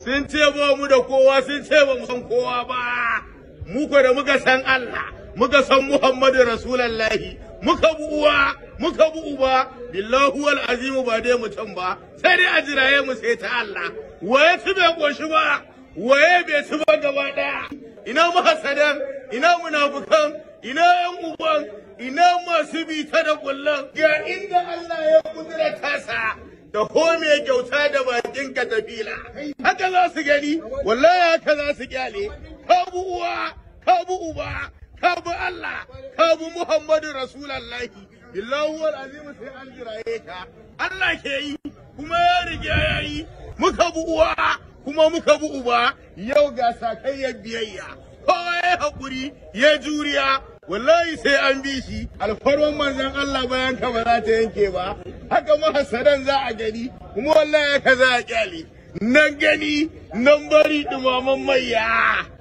sun ce ba mu da kowa sun ce ba mu san kowa ba mu ko da muka san Allah muka san Muhammadu Rasulullahi muka bu uwa muka bu uba billahi wal azimu ba dai mutum ba sai dai a jiraye mu sai ta Allah waye ci bai koshi ba waye bai ci ba gaba daya ina mahasadan ina munafukan ina yan uban ina masu bi ta da kullum ga inda Allah ya kudura tasa da kome kyauta da bakin ka tafila haka za su gani wallahi haka za su kyale ka bu uwa ka bu uba ka bu Allah ka bu Muhammadu Rasulullahi billahi wal azim sai an jiraye ka Allah ke yi kuma ya riga ya yi muka bu uwa kuma muka bu uba yau ga sakayyar biyayya kowa ya haƙuri ya juriya wallahi sai an bi shi alfarman manzon Allah bayan ka ba za ta yanke ba haka mahasadan za a gani kuma wallahi haka za a kyale nan gani nan bari dumaman maiya